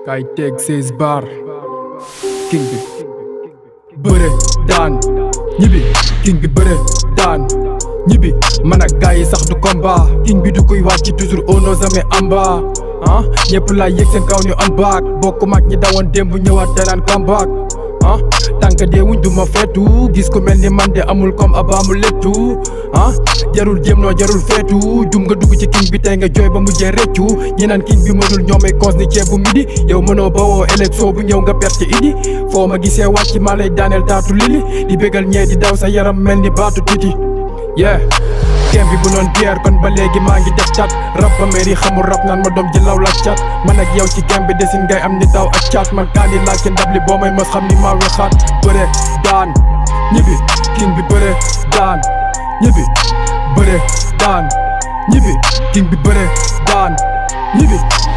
kay teg seize bar king bi bëre daan ñibbi king bi bëre daan ñibbi man ak gars yi sax du combat king bi du koy wàcc toujours on nos jamais en bas ah ñëpp laa yëg seen kaw ñu am baak bokk mag ñi dawoon démb ñëwaat telaan comeback ah tànk dee wuñ du ma feetu gis ku mel ni man de amul comme abaamu lettu ah jarul jéem noo jarul feetu jum nga dugg ci king bi tey nga jooy ba mujjee reccu ñi naan king bi mënul ñoomay cons ni ceeb bu midi yow mënoo bawoo élection bu ñëw nga perte idi foo ma gisee wàcc maa lay daaneel taatu lili di bégal ñee di daw sa yaram mel ni baatu titi yeah kem bi bu noon bière kon ba léegi maa ngi def cat rab ba mairie xamul rab naan ma doom ji law la cat man ak yow ci gem bi desin ngay am ni taw ak cat man kaa ni laaj ci ndab li boo may mos xam ni maa wexaat bëre daan ñibbi king bi bëre daan ñibbi bëre daan ñibbi king bi bëre daan ñibbi